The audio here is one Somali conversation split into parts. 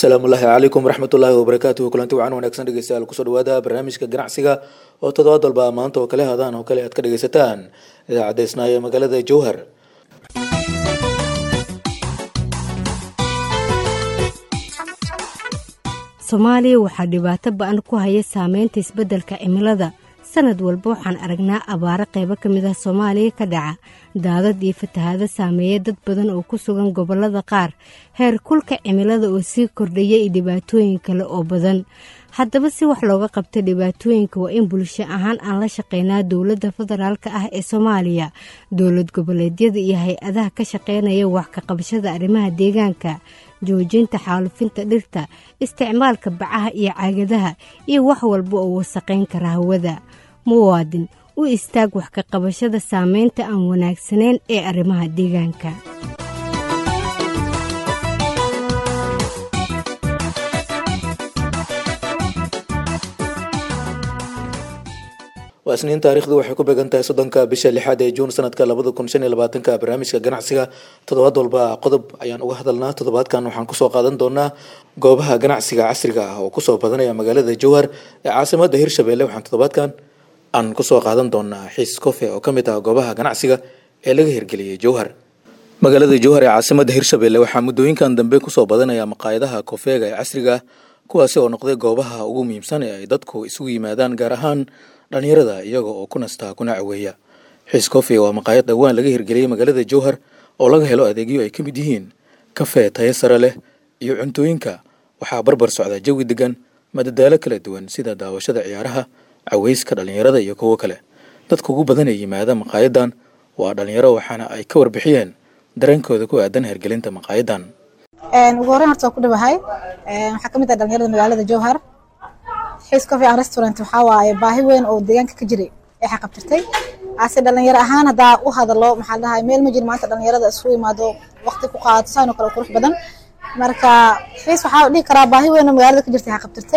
asalaamu ullaahi calaykum waraxmatullaahi wabarakaatuhu kulanti wacan wanaagsan dhegeystayaal kusoo dhawaada barnaamijka ganacsiga oo toddobaad walba maanta oo kale hadaan oo kale aad ka dhegeysataan idaacadda isnaayo magaalada jowhar soomaaliya waxaa dhibaato ba-an ku haya saameynta isbeddelka cimilada sanad walba waxaan aragnaa abaaro qaybo ka mid ah soomaaliya ka dhaca daadad iyo fatahaado saameeya dad badan oo ku sugan gobollada qaar heer kulka cimilada oo sii kordhaya iyo dhibaatooyin kale oo badan haddaba si wax looga qabta dhibaatooyinka waa in bulsho ahaan aan la shaqeynaa dowladda federaalk ah ee soomaaliya dowlad goboleedyada iyo hay-adaha ka shaqeynaya wax ka qabashada arrimaha deegaanka joojinta xaalufinta dhirta isticmaalka bacaha iyo caagadaha iyo wax walba oo wasaqayn kara hawada muwaadin u istaag wax ka qabashada saameynta aan wanaagsanayn ee arrimaha deegaanka waa isniin taarikhdu waxay ku beegan tahay soddonka bisha lixaad ee juun sanadka labada kun shan iyo labaatanka barnaamijka ganacsiga toddobaad walba qodob ayaan uga hadalnaa toddobaadkan waxaan kusoo qaadan doonaa goobaha ganacsiga casriga ah oo kusoo badanaya magaalada jowhar ee caasimada hirshabelle waxaan toddobaadkan aan kusoo qaadan doonaa xiis kofe oo kamid ah goobaha ganacsiga ee laga hirgeliyey jowhar magaalada jowhar ee caasimada hirshabelle waxaa muddooyinkan dambe kusoo badanaya maqaayadaha kofeega ee casriga ah kuwaasi oo noqday goobaha ugu muhiimsan ee ay dadku isugu yimaadaan gaar ahaan dhalinyarada iyaga oo ku nastaa kuna caweeya xiis cofe waa maqaayad dhowaan laga hirgeliyey magaalada jowhar oo laga helo adeegyo ay ka mid yihiin kafee tayo sare leh iyo cuntooyinka waxaa barbar socda jawi degan madadaalo kala duwan sida daawashada ciyaaraha caweyska dhalinyarada iyo kuwo kale dadka ugu badan ee yimaada maqaayadan waa dhalinyaro waxaana ay ka warbixiyeen dareenkooda ku aadan hirgelinta maqaayadan ugu horreyn horta waa ku dhawahay waxaa ka mid ah dhalinyarada magaalada jowhar xiis coffee and restaurant waxaa waaye baahi weyn oo deegaanka ka jiray ee xaqabtirtay ase dhalinyaro ahaan haddaa u hadalo maxaa dhahay meel ma jiro maanta dhalinyarada isugu imaado waqti ku qaadato saan oo kale qurux badan marka xiis waxaa dhihi karaa baahi weyn oo magaalada ka jirtay xaqabtirtay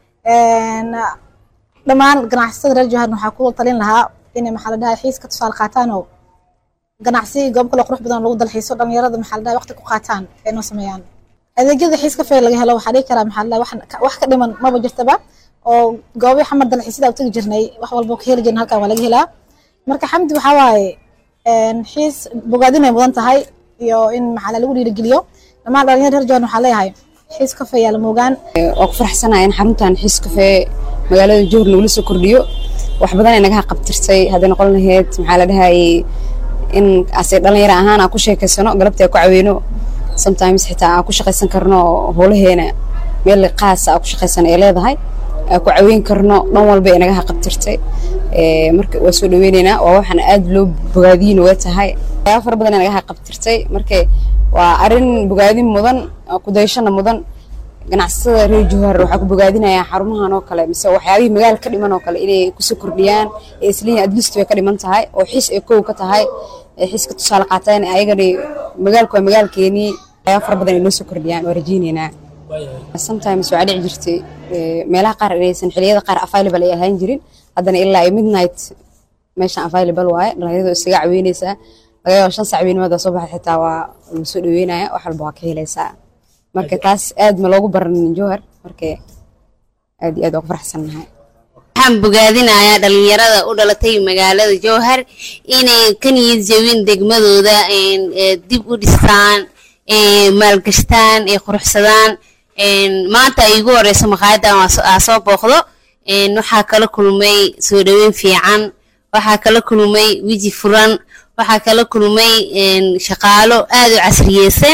dhammaan ganacsatada reer jowharna waxaa ku talin lahaa inay maxaa la dhahay xiis ka tusaale qaataan oo ganacsi goob kale qurux badan lagu dalxiiso dhalinyarada maxaa la dhahay waqti ku qaataan ay noo sameeyaan adeegyada xiis kafee laga helo waxaa dhihi karaa maxaa la dhahay wax ka dhiman maba jirtaba oo goobi xamar dalxiisyada u tagi jirnay wax walba ka heli jirna halkan waa laga helaa marka xamdi waxaa waaye xiis bogaadin ay mudan tahay iyo in maxaa lagu dhiirigeliyo dhammaan dhalinyar reer jowhan waxaa leeyahay xiis kafee yaa la moogaan waa ku faraxsanahay in xaruntan xiis kafee magaalada jowhar lagula soo kordhiyo wax badan ay naga haqabtirtay hadday noqon lahayd maxaa la dhahayay in ase dhalinyaro ahaan aan ku sheekaysano galabtii aan ku caweyno sometimes xitaa aan ku shaqaysan karno howlaheena meel qaasa aan ku shaqaysan ay leedahay ku caweyn karno dhan walba ay naga haqabtirtay marka waa soo dhaweyneynaa waa waxaan aad loo bogaadiyin uga tahay waxyaaba fara badan ay naga haqabtirtay marka waa arrin bogaadin mudan kudayashana mudan ganacsatada reer jowhar waxaa ku bogaadinayaa xarumahan oo kale mise waxyaabihii magaala ka dhiman oo kale inay kusoo kordhiyaan ee islihin adlist way ka dhiman tahay oo xiis ay kow ka tahay ee xiiska tusaale qaateen ayagani magaalku waa magaalkeenii waxyaaba fara badan ay noo soo kordhiyaan waa rajeyneynaa sometimes waxaa dhici jirtay meelaha qaar inaysan xiliyada qaar available ay ahaan jirin haddana ilaa ay midnight meeshan available waaye dhalinyaradu isaga caweyneysaa laga yaabo shan sac weynimada soo baxay xitaa waa lagu soo dhaweynaya wax walba waa ka helaysaa marka taas aad ma loogu baranin jowhar marka aad iyo aad waa ku faraxsannahay waxaan bogaadinayaa dhalinyarada u dhalatay magaalada jowhar inay ka niyad jabin degmadooda dib u dhistaan maalgashtaan ee quruxsadaan maanta ay igu horeyso maqaayadan aa soo booqdo waxaa kala kulmay soo dhaweyn fiican waxaa kala kulmay weji furan waxaa kala kulmay shaqaalo aad u casriyeysan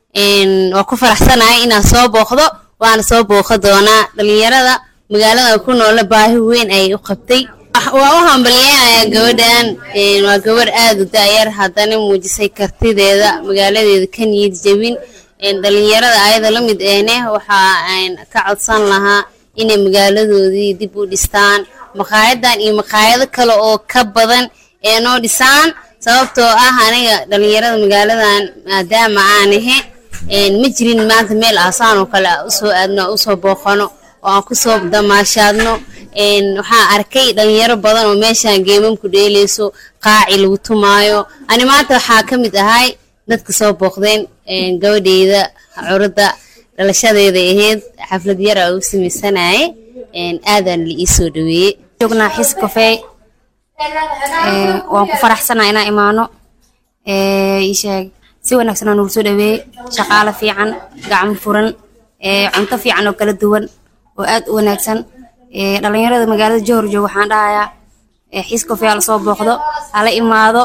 waa ku faraxsanahay inaan soo booqdo waana soo booqo doonaa dhalinyarada magaalada ku noola baahi weyn ay u qabtay waa u hambalyeynaya gabadhan waa gabar aad u daayar haddana muujisay kartideeda magaaladeeda ka niyad jabin dhalinyarada ayada la mid eene waxaa ka codsan lahaa inay magaaladoodii dib u dhistaan maqaayadan iyo maqaayado kale oo ka badan ee noo dhisaan sababtoo ah aniga dhalinyarada magaaladan maadaama aan ahe ma jirin maanta meel aasaan oo kale usoo aadno usoo booqano oo aan kusoo damaashaadno waxaan arkay dhalinyaro badan oo meeshaan geemamku dheeleyso qaaci lagu tumaayo ani maanta waxaa ka mid ahay dadka soo booqdeen gabadheyda curada dhalashadeeda ahayd xaflad yara u samaysanaye aadaan la ii soo dhaweeyey joognaa xis kafee waan ku faraxsanaa inaan imaano isheeg si wanaagsan oo nagu soo dhaweeyey shaqaale fiican gacmo furan cunto fiican oo kala duwan oo aad u wanaagsan dhalinyarada magaalada johor joog waxaan dhahayaa xiis kafee hala soo booqdo hala imaado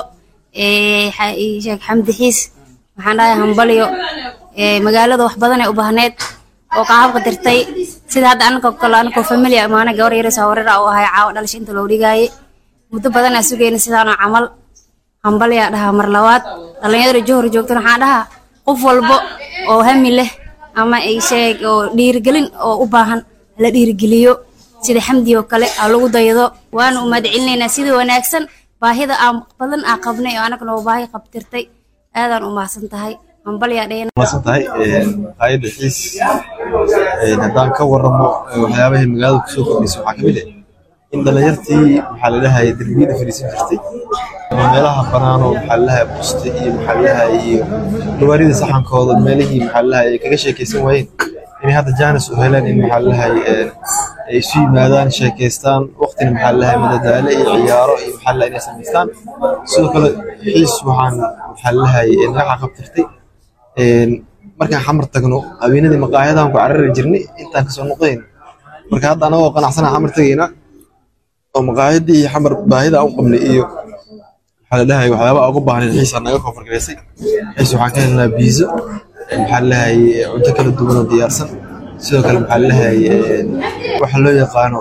sheeg xamdi xiis waxaan dhahayaa hambalyo magaalada wax badan ee u baahneed oo qaabka dirtay sida hadda anaka kale anakoo familia imaana gabar yaraysa wareera u ahay caawa dhalasha inta loo dhigaaye muddo badan aa sugayna sidaanoo camal hambalyaa dhahaa mar labaad dhalinyarada johor joogtana waxaan dhahaa qof walbo oo hami leh ama sheeg oo dhiirigelin oo u baahan la dhiirigeliyo sida xamdi oo kale aa lagu daydo waana u mahadcelinaynaa sida wanaagsan baahida aan badan aa qabnay oo anagana oo baahi qabtirtay aadaan u mahadsan tahay hambalyaa dhayna mahadsan tahay hayada xiis haddaan ka waramo waxyaabahay magaalada kusoo kordhisay waxaa kamid ah in dhalinyartii maxaa la dhahay derbiyada fadhiisan jirtay ama meelaha banaanoo maxaa la dhahay busta iyo maxaa la dhahay iyo gawaarida saxankooda meelihii maxaa la dhahay ay kaga sheekaysan waayeen inay hadda jaanis u heleen in maxaa la dhahay ay isu yimaadaan sheekaystaan waqtina maxaa la dhahay madadaalo iyo ciyaaro iyo maxaa la dhahay inay samaystaan sidoo kale xiis waxaan maxaa la dhahay naga qabtirtay markaan xamar tagno habeenadii maqaayadahan ku carari jirnay intaan kasoo noqoyn marka hadda anagoo qanacsana xamar tagayna oo maqaayadii iyo xamar baahida u qabnay iyo maxaa la dhahay waxyaaba ugu baahnayn xiisa naga koonfurgaraysay xiis waxaan ka helnaa biizo maxaa la dhahay cunto kala duwan oo diyaarsan sidoo kale maxaa la dhahay waxa loo yaqaano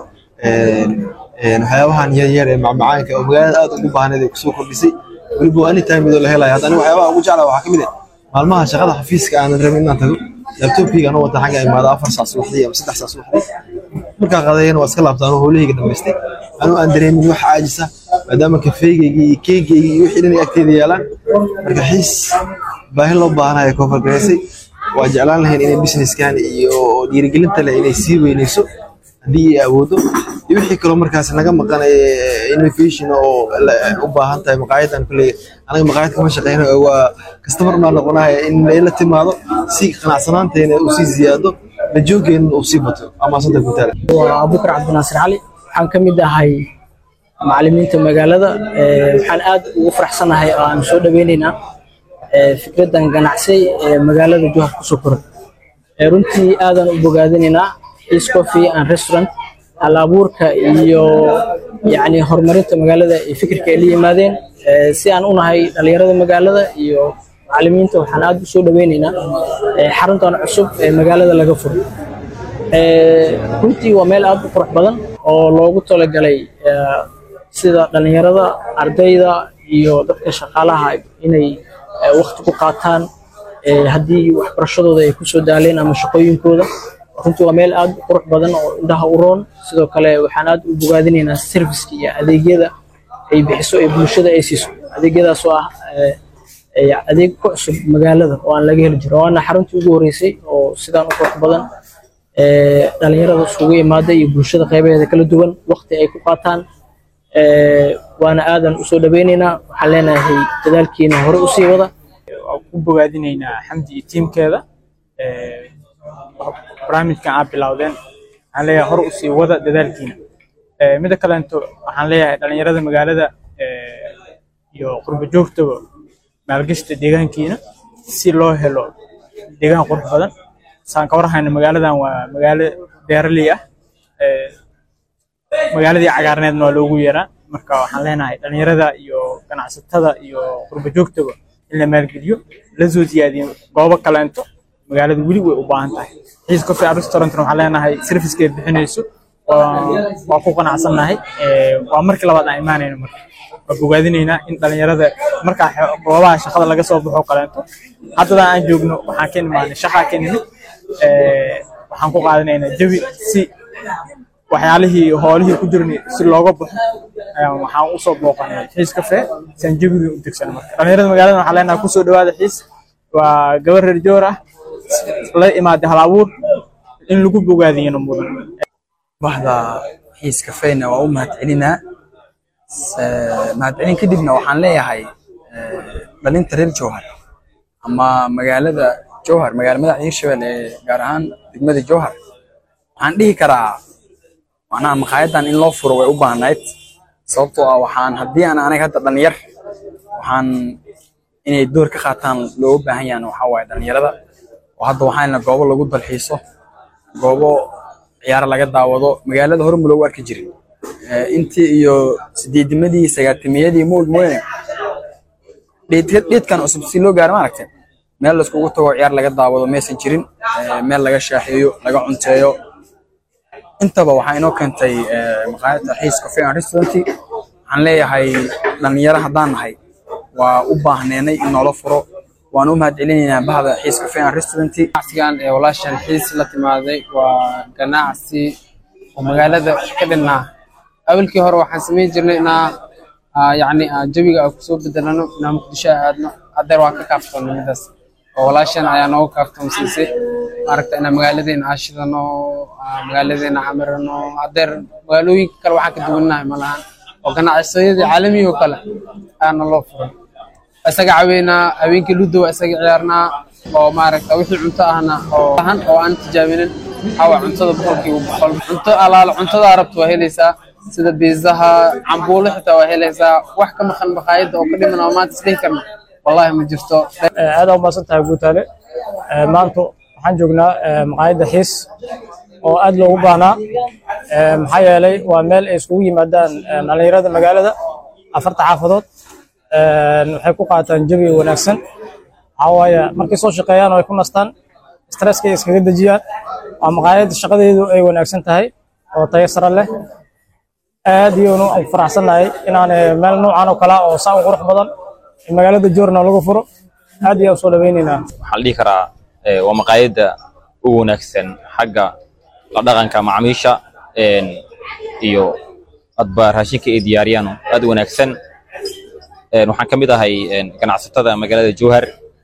waxyaabahan yar yar ee macmacaanka oo magaalada aad ugu baahnayd ee kusoo kordhisay weliba waa anytime midoo la helayo hadda aniga waxyaabaha ugu jeclaa waxaa kamid ah maalmaha shaqada xafiiska aanan rabin inaan tago labtobkayga anoo wata xagga imaada afar saac subaxdii ama saddex saac subaxdii markaa qadayana waa iska laabtaa anoo howlahayga dhamaystay anoo aan dareemin wax caajisa maadaama kafeegaygii iyo keegaygii iyo wixii dhan ay agteeda yaalaan marka xiis baahi loo baahanayo koofar garaysay waa jeclaan lahayn inay businesskan iyo dhiirigelinta leh inay sii weynayso haddii ay awoodo iyo wixii kaloo markaas naga maqan innovation oo u baahan tahay maqaayadan kulley anaga maqaayad kama shaqeyno waa customer baa noqonaya in la timaado si qanacsanaanteena uu sii ziyaado la joogeenna uu sii bato amaasanta ku taala waa abubakar cabdinaasir cali waxaan ka mid ahay macallimiinta magaalada waxaan aad ugu faraxsanahay oo aan soo dhaweynaynaa fikraddan ganacsi ee magaalada johar kusoo koray runtii aadan u bogaadinaynaa East Coffee and Restaurant hal abuurka iyo yacni horumarinta magaalada iyo fikirka ay la yimaadeen si aan u nahay dhalinyarada magaalada iyo macallimiinta waxaan aad u soo dhaweynaynaa xaruntan cusub ee magaalada laga furo runtii waa meel aad u qurux badan oo loogu talagalay sida dhalinyarada ardayda iyo dadka shaqaalaha inay waqti ku qaataan haddii waxbarashadooda ay kusoo daaleen ama shaqooyinkooda runtii waa meel aad u qurux badan oo indhaha u roon sidoo kale waxaan aad u bogaadinaynaa serviceka iyo adeegyada ay bixiso ee bulshada ay siiso adeegyadaas oo ah adeeg ku cusub magaalada oo aan laga heli jiro waana xaruntii ugu horeysay oo sidaan u qurux badan dhalinyarada isugu imaada iyo bulshada qaybaheeda kala duwan waqti ay ku qaataan waana aadan usoo dhaweynaynaa waxaan leenahay dadaalkiina hore usii wada waan ku bogaadinaynaa xamdi iyo tiimkeeda barnaamijkan aad bilowdeen waxaan leeyahay hor usii wada dadaalkiina mida kaleento waxaan leeyahay dhalinyarada magaalada iyo qurbo joogtaba maalgashta deegaankiina si loo helo deegaan qurux badan saan ka warhayna magaaladan waa magaalo beeraley ah magaaladii cagaarneedna waa loogu yeeraa marka waxaan leenahay dhalinyarada iyo ganacsatada iyo qurbo joogtaba in la maalgeliyo la soo siyaadiyo goobo kaleento magaalada weli way u baahan tahay xiis coffee restaurantna waxaan leenahay servicekeed bixinayso waa ku qanacsannahay waa markii labaad aan imaanayno marka waa bogaadinaynaa in dhalinyarada markaa goobaha shaqada laga soo baxo kaleento haddada aan joogno waxaan ka imaanay shaqaa ka nimid waxaan ku qaadanaynaa jawi si waxyaalihii hoolihii ku jirnay si looga baxo waxaan usoo booqanay xiis cafe san jawigii u degsan marka dhalinyarada magaalada waxaan leenahay kusoo dhawaada xiis waa gabar reer joor ah la imaaday hal abuur in lagu bogaadiyana mudan bahda xiis kafeyna waa u mahadcelinaa mahadcelin kadibna waxaan leeyahay dhalinta reer jowhar ama magaalada jowhar magaala madaxda hiirshabelle ee gaar ahaan degmada jowhar waxaan dhihi karaa macnaha maqaayadan in loo furo way u baahnayd sababtoo ah waxaan haddii aan aniga hadda dhalinyar waxaan inay door ka qaataan looga baahan yahan waxaa waaye dhalinyarada oo hadda waxaana goobo lagu dalxiiso goobo ciyaaro laga daawado magaalada hore ma loogu arki jirin intii iyo sideedimadii sagaatimiyadii moog mooyane dheedkan cusub si loo gaaro maaragtay meel laiskugu tago ciyaar laga daawado maysan jirin meel laga shaaxeeyo laga cunteeyo intaba waxaa inoo keentay maqaayadda xiis cafe and restaurant waxaan leeyahay dhalinyaro haddaan nahay waa u baahneenay in noola furo waan u mahadcelinaynaa bahda xiis cafe and restaurant ganacsigan ee walaashan xiis la timaaday waa ganacsi oo magaalada ka dhinnaa awalkii hore waxaan samayn jirnay inaa yacni jawiga aan kusoo bedelano inaa muqdisho aadno haddeer waan ka kaaftoonnay midaas oo walaashan ayaa nooga kaaftoonsiisay maaragta inaa magaaladeena aashidano magaaladeena camirano haddeer magaalooyinka kale waxaan ka duwannahay malahan oo ganacsiyadii caalamiga oo kale ayaana loo furay isaga caweynaa habeenkii ludo waa isaga ciyaarnaa oo maaragta wixii cunto ahna oo ahan oo aan tijaabinin waxaa cuntada boqolkiiba boqol cunto alaala cuntada arabta waa helaysaa sida biizaha cambuulo xitaa waa helaysaa wax ka maqan maqaayadda oo ka dhiman oo maanta isdhihi karna wallahi ma jirto aad u maasan tahay guutaale maanta waxaan joognaa maqaayadda xiis oo aad loogu baahnaa maxaa yeelay waa meel ay iskugu yimaadaan dhalinyarada magaalada afarta xaafadood waxay ku qaataan jawi wanaagsan waxaa waaye markay soo shaqeeyaan oo ay ku nastaan stresska iskaga dejiyaan waa maqaayadda shaqadeedu ay wanaagsan tahay oo tayo sare leh aad iyoonu aan faraxsannahay inaan meel noocan oo kale oo saa u qurux badan magaalada joorna lagu furo aad iyo aan soo dhawaynaynaa waxaan dhihi karaa waa maqaayadda ugu wanaagsan xagga la dhaqanka macaamiisha iyo adba raashinka ay diyaariyaan aad u wanaagsan waxaan ka mid ahay ganacsatada magaalada jowhar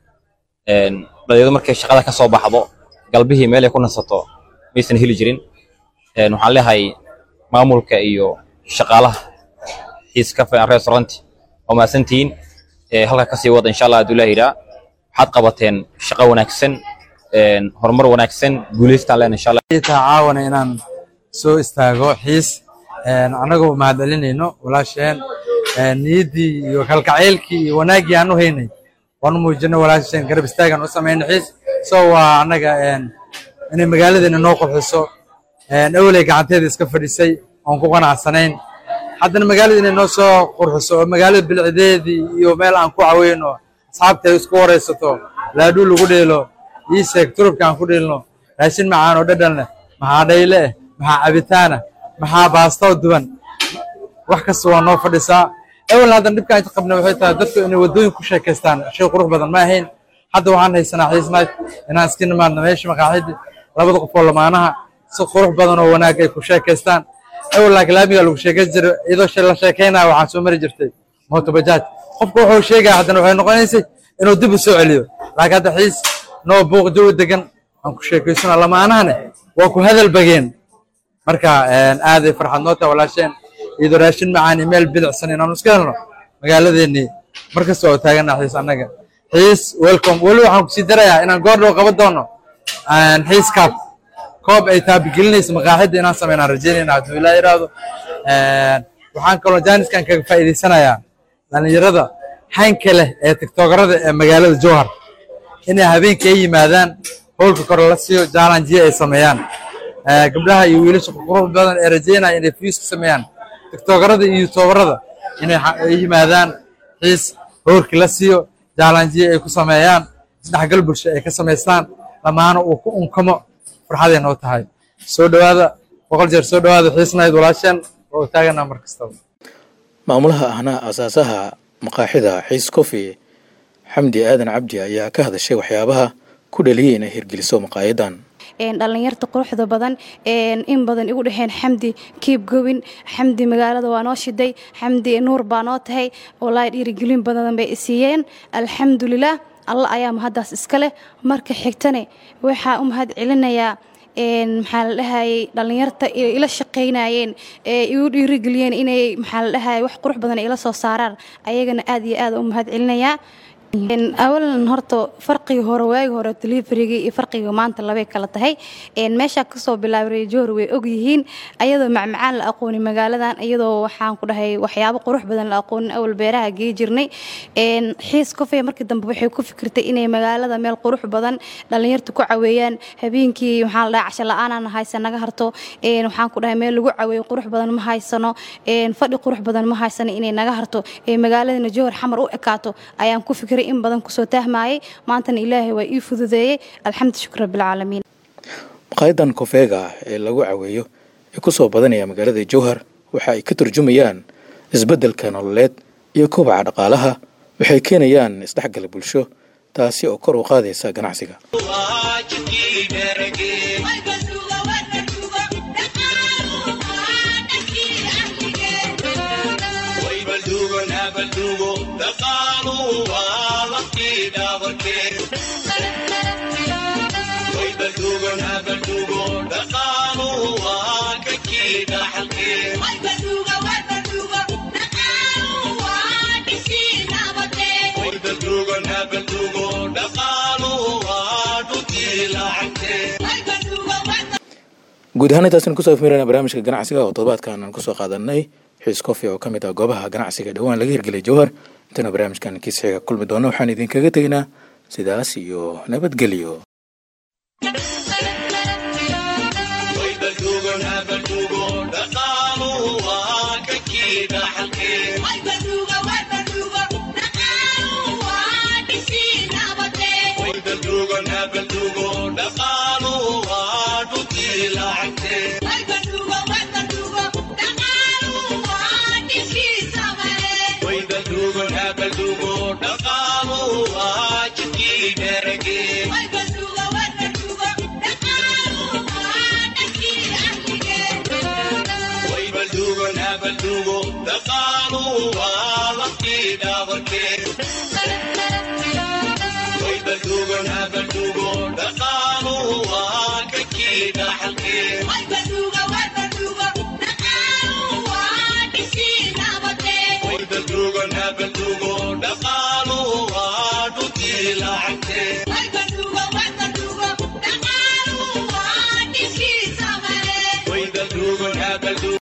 dhalinyaradu markay shaqada ka soo baxdo galbihii meel ay ku nasato maysan heli jirin waxaan leeyahay maamulka iyo shaqaalaha xiis cafe and restaurant waa mahadsantihiin halka kasii wada insha allah hadduu ilaah yidhaa waxaad qabateen shaqo wanaagsan horumar wanaagsan guulaystaan leen insha allah caawana inaan soo istaago xiis annagoo mahadcelinayno walaasheen niyaddii iyo kalgacaylkii iyo wanaaggii aan u haynay waan u muujinay walaasheen garab istaagan u samaynay xiis so waa annaga inay magaaladeena noo qurxiso awley gacanteeda iska fadhisay oon ku qanacsanayn haddana magaalada inay noo soo qurxiso oo magaalada bilcideedii iyo meel aan ku caweyno asxaabta ay isku waraysato laadhuu lagu dheelo ii sheeg turubka aan ku dheelno raashin macaan oo dhadhan leh maxaa dhayle eh maxaa cabitaana maxaa baastoo duban wax kasta waa noo fadhisaa awal haddan dhibka inta qabna waxay tahay dadku inay waddooyin ku sheekaystaan shay qurux badan ma ahayn hadda waxaan haysanaa xiisnayd inaan iska nimaadno meesha maqaaxidii labada qof oo lamaanaha si qurux badan oo wanaag ay ku sheekaystaan awal laakiin laamiga lagu sheekayn jiray iyadoo la sheekaynaya waxaan soo mari jirtay mooto bajaaj qofka wuxuu sheegaya haddana waxay noqonaysay inuu dib u soo celiyo laakiin hadda xiis noo buuq jawi degan aan ku sheekaysana lamaanahane waa ku hadal bageen marka aaday farxad noo tahay walaasheen iyadoo raashin macaan iyo meel bilicsan inaanu iska helno magaaladeennii markasta waa taaganaa xiis annaga xiis welcome weli waxaan kusii darayaa inaan goor dhow qaban doono xiis cup koob ay taabigelinayso maqaaxidda inaan sameynaan rajeynayna hadduu ilaa yidhaahdo waxaan kaloo jaaniskan kaga faa'iidaysanayaa dhallinyarada xaynka leh ee tiktokarada ee magaalada jowhar inay habeenkii ay yimaadaan howlka kore la siiyo jaalanjiya ay sameeyaan gabdhaha iyo wiilasha qurux badan ee rajeynaya inay fiis ku sameeyaan tiktokarada iyo youtuberada inay yimaadaan xiis howlkii la siiyo jaalanjiya ay ku sameeyaan isdhexgal bulsho ay ka samaystaan dhammaana uu ku unkamo farxaday noo tahay soo dhowaada boqol jeer soo dhowaada xiisnayd walaasheen oo taaganaa mar kastaba maamulaha ahna asaasaha maqaaxida xiis cofi xamdi aadan cabdi ayaa ka hadashay waxyaabaha ku dhaliyay inay hirgeliso maqaayadan dhalinyarta quruxda badan in badan igu dhexeen xamdi kiib gowin xamdi magaalada waa noo shiday xamdi nuur baa noo tahay walaahi dhiirigelin badan bay isiiyeen alxamdulilah alla ayaa mahaddaas iska leh marka xigtane waxaa u mahad celinayaa maxaa la dhahayay dhallinyarta ila shaqaynayeen ee igu dhiirigeliyeen inay maxaa la dhahayay wax qurux badan ila soo saaraan ayagana aad iyo aad u mahad celinayaa awalan horta farqiga hore waagi hore deliveryga iyo farqiga maanta labay kala tahay meeshaa kasoo bilaabay johor way ogyihiin ayadoo macmacaan la aqooni magaaladan iyadoo waxaan ku dhahay waxyaabo qurux badan la aqoonin awal beeraha gee jirnay xiis kofey markii dambe waxay ku fikirtay inay magaalada meel qurux badan dhallinyarta ku caweeyaan habeenkii waxaa la dhahay casho la-aanaan haysa naga harto waxaan ku dhahay meel lagu caweeyo qurux badan ma haysano fadhi qurux badan ma haysano inay naga harto magaaladana johor xamar u ekaato ayaan ku fikiray in badan kusoo tahmayay maantana ilaahay waa ii fududeeyey alxamdu shukr rabbilcaalamiin maqaayadan kofeega ee lagu caweeyo ee kusoo badanaya magaalada jowhar waxa ay ka turjumayaan isbeddelka nololeed iyo kobaca dhaqaalaha waxay keenayaan isdhexgala bulsho taasi oo kor u qaadaysa ganacsiga guud ahaan intaasn kusoo afmirana barnaamijka ganacsiga oo todobaadkan aan kusoo qaadanay xiis kofi oo ka mid ah goobaha ganacsiga dhowaan laga hirgelay jowhar intana barnaamijkan kiis xiga kulmi doono waxaan idinkaga tegaynaa sidaas iyo nabadgelyo Dhaqaaluhu waa laftii dhabarkee.